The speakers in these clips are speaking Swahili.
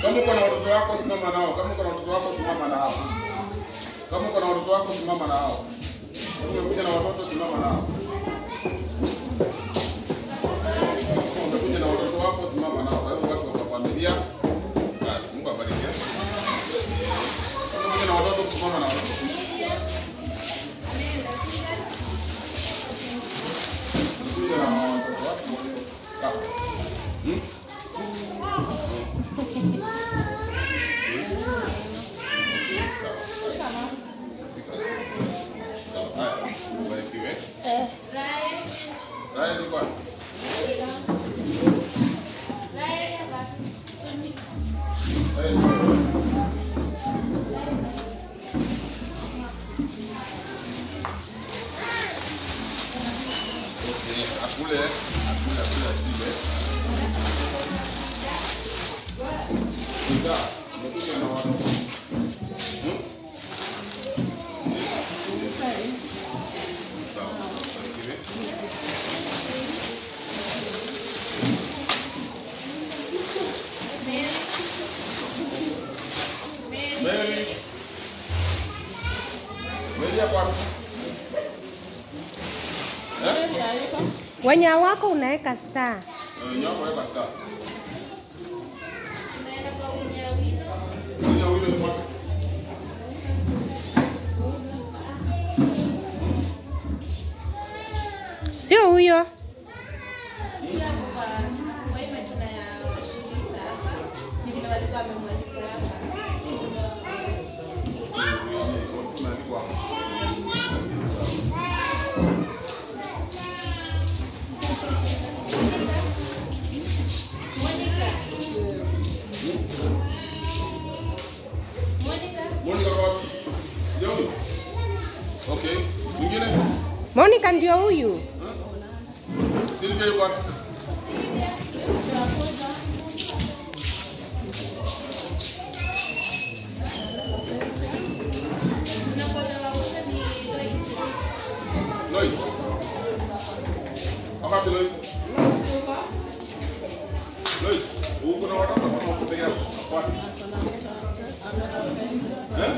Kama uko na watoto wako simama nao. Kama uko na watoto wako simama nao. Kama uko na watoto wako simama nao. Kama umekuja na watoto simama nao. Kama umekuja na watoto wako simama nao. Kwa hivyo watu wa familia. Basi Mungu abariki. Kama umekuja na watoto simama na watoto. Umekuja na watoto wako. Sawa. Hmm? Akule, akule, akule, akule. Ndio, umekuja na watoto. Hmm? Sawa, barikiwe. Mary. Mary yako wapi? Eh? Wenye wako unaweka star. Eh, nyako weka star. Kuja wile ni wapi? Sio huyo. Tumeandikwa hapo. Monica kwa wapi? Ndio huyo? Okay. Mwingine? Monica ndio huyu. Silvia yuko wapi? Lois. Hapa wapi Lois? Lois, uko na watoto kama uko peke yako? Wapi? Eh?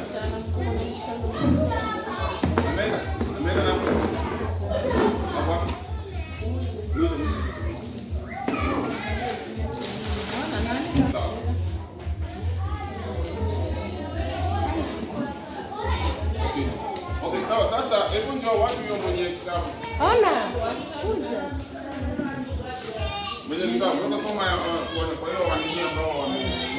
Ameenda? Ameenda na wapi? Hapo wapi? Mwite, mwite. Sawa. Okay. Okay, sawa. Sasa hebu njoo watu hiyo mwenye kitabu. Ona. Kuja. Mwenye kitabu. Sasa soma ya uh, kwa- kwa hiyo wanini ambao wame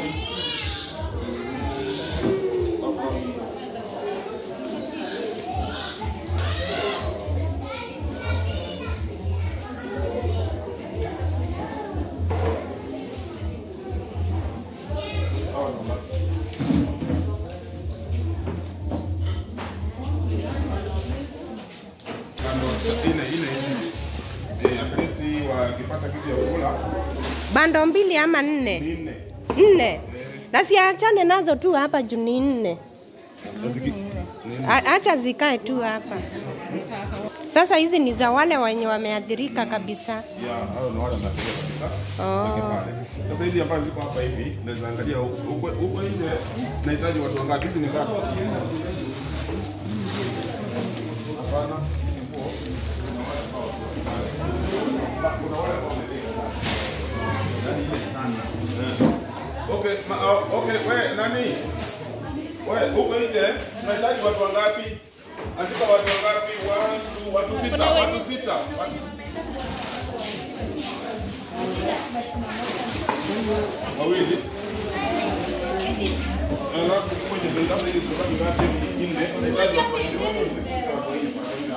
Sawa, namba. Kando, ine, ine, ine. Eh, at least wakipata kitu ya kula Bando mbili ama nne? ni nne. Nne. Na siachane nazo tu hapa juu ni nne. Ni A- Acha zikae tu hapa. Sasa hizi ni za wale wenye wameathirika kabisa. ya hao ni wale wanafikia kabisa. Oh. Weke pale. Sasa hizi ambazo ziko hapa hivi naweza angalia huko huko nje nahitaji watu wangapi? Hizi ni ngapi? Hapana. hizi nguo. Kuna wale ambao wameleka. Yaani ile sana. Eh. Okay, ma, uh, okay, we nani? We, huko nje tunahitaji watu wangapi? Andika watu wangapi? One, two, watu sita, watu sita. Watu wawili alafu kwenye ndio labda hizi sababu ngapi ni nne unahitaji watu wawili wawili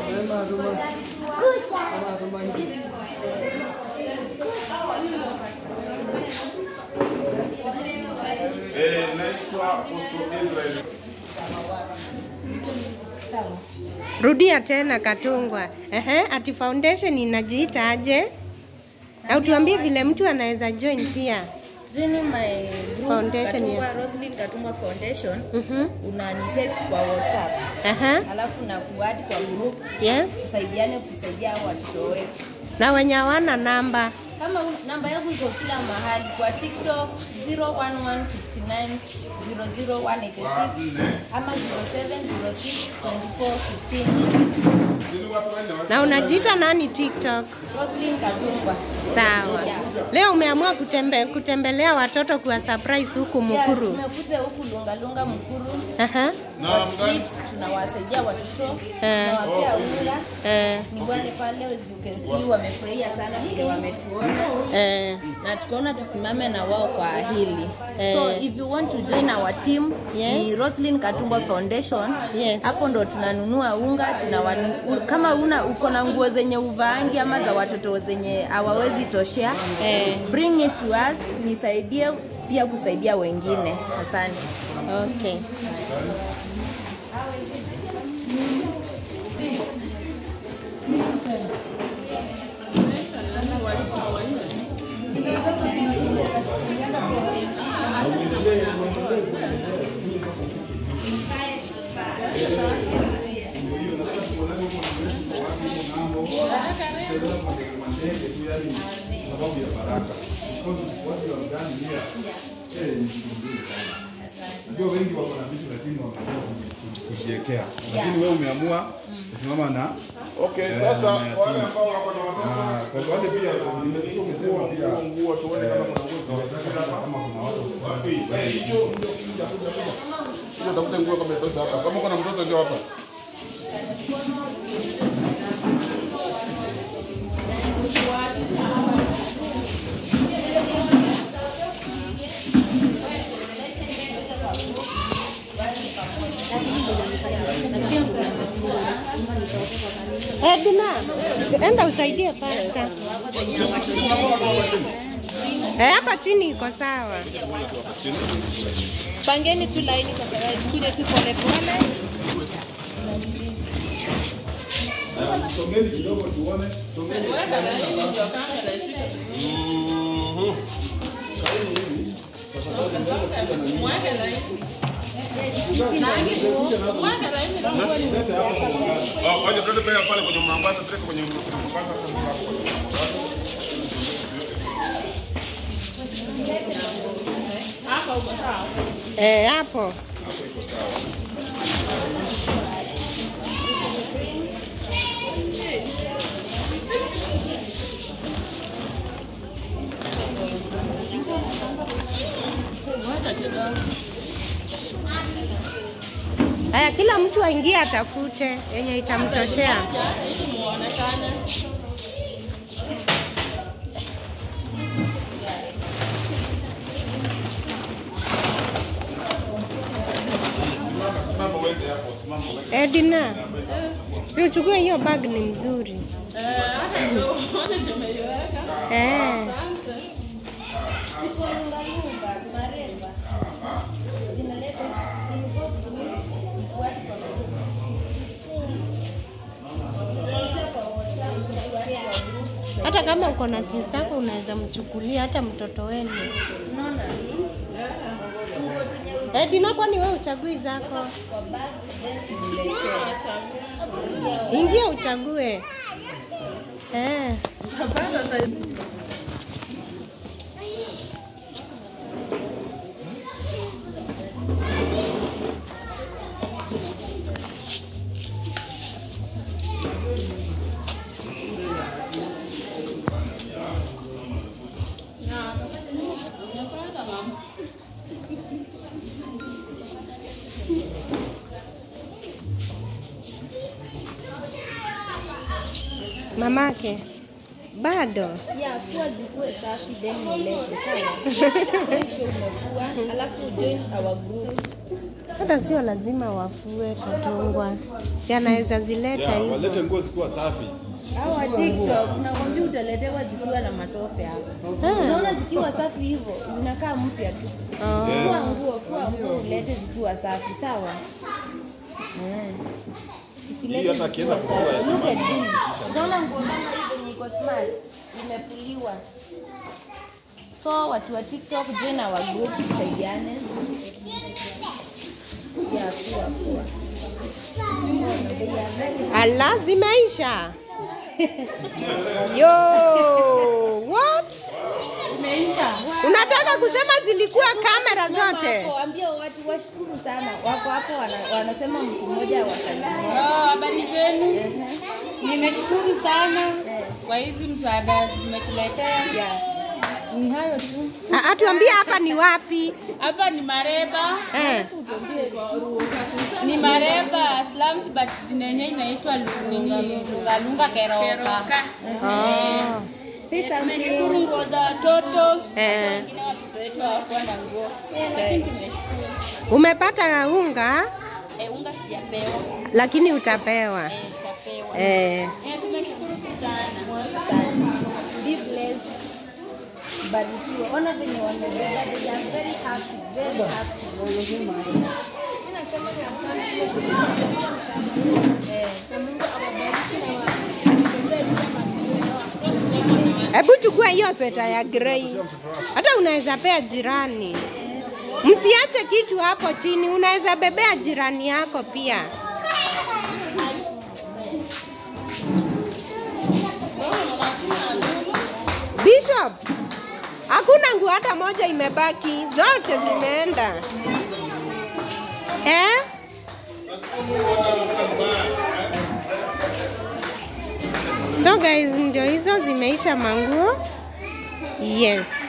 eh naitwa Apostle Israel Rudia tena Katungwa. Ehe, ati foundation inajiita aje? Au tuambie vile mtu anaweza join pia. Joining my group Foundation, Katungwa, yeah. Roslyn Katungwa Foundation Mhm. unani text kwa WhatsApp Aha. alafu na kuadi kwa group Yes. tusaidiane kusaidia hao watoto wetu. Na wenye hawana namba. Kama un- namba yangu iko kila mahali kwa TikTok 0115900186 ama 0706241570. Na unajiita nani TikTok? Roslyn Katungwa. Sawa. Leo umeamua kutembe, kutembelea watoto kuwa surprise huku Yeah, Mukuru. tumekuja huku Lungalunga Mkuru. Aha. Kwa street tunawasaidia watoto, Eh. tunawapea unga. Eh, Ni wale pale as you can see wamefurahia sana vile wametuona. eh, na tukaona tusimame na wao kwa hili Eh. so if you want to join our team Yes. ni Roslyn Katumba Foundation Yes. hapo ndo tunanunua unga tunawa, kama una uko na nguo zenye uvaangi ama za watoto zenye hawawezi toshea Eh. bring it to us nisaidie pia kusaidia wengine asante okay. Ndio wengi wako na vitu lakini wakaamua kujiwekea, lakini wewe umeamua kusimama na Okay, Eh, sasa mayatima. wale ambao wako na watoto Ah, kwa wale pia nimesikia umesema pia nguo nguo tuone kama kuna nguo tunataka kama kuna watu wapi. Eh, hiyo ndio kuja kuja kuja. Hiyo tafuta nguo kama itosha hapa. Kama kuna mtoto ndio hapa. Edna, enda usaidie pasta. Eh, hapa chini iko sawa. Pangeni tu laini tafadhali, kuja tu pole pole. songeni kidogo tuone, songeni Oh, waje tuende pale pale kwenye mwambaza, tuweke kwenye mwambaza. Eh, hapo. Haya, kila mtu aingie atafute yenye itamtoshea. Simama uende hapo, simama uende. Edna, si uchukue hiyo bag, ni mzuri eh. Hata kama uko na sister yako unaweza mchukulia hata mtoto wenu. Edna, kwani wewe uchagui zako? Ingia uchague. Eh. Mamake bado ya fua zikuwe safi then ulete sawa make sure umefua alafu join our group hata sio lazima wafue katungwa, si anaweza zileta Ya, walete hivyo. nguo zikiwa safi. Hawa TikTok nakwambia utaletewa zikiwa na matope hapo. Ah. Unaona zikiwa safi hivyo zinakaa mpya tu. Oh. Fua nguo, fua nguo ulete zikiwa safi, sawa? Mm. Usilete Hii hata akienda zikiwa kufua chafu. ya Look at this. Unaona nguo kama hii venye iko smart imefuliwa. So watu wa TikTok join our group tusaidiane. Ya fua fua. They are very Ala, zimeisha. Yo, what? zimeisha. Unataka kusema zilikuwa kamera zote? Wako, ambia watu washukuru sana. Wako hapo wana, wanasema mtu mmoja wasalimia. Oh, habari zenu? Nimeshukuru sana kwa hizi msaada zimetuletea. Ni hayo tu. Ah, Atuambie hapa ni wapi? Hapa ni Mareba. Eh. Ni Mareba slums but jina yenyewe inaitwa Lu- nini Lungalunga Keroka. Oh. Sasa Tumeshukuru nguo za watoto. Eh. Wengine watoto wetu hawakuwa na nguo. Lakini tumeshukuru. Umepata unga Eh, unga sijapewa. lakini utapewa. Eh, tutapewa. Eh. Eh, tumeshukuru sana. be blessed. Barikiwa. Ona venye wamebeba. They are very happy. Very happy. Hebu chukua hiyo sweta ya grey. Hata unaweza pea jirani. Msiache kitu hapo chini, unaweza bebea jirani yako pia. Bishop, hakuna nguo hata moja imebaki, zote zimeenda. Eh? So guys, ndio hizo zimeisha manguo. Yes.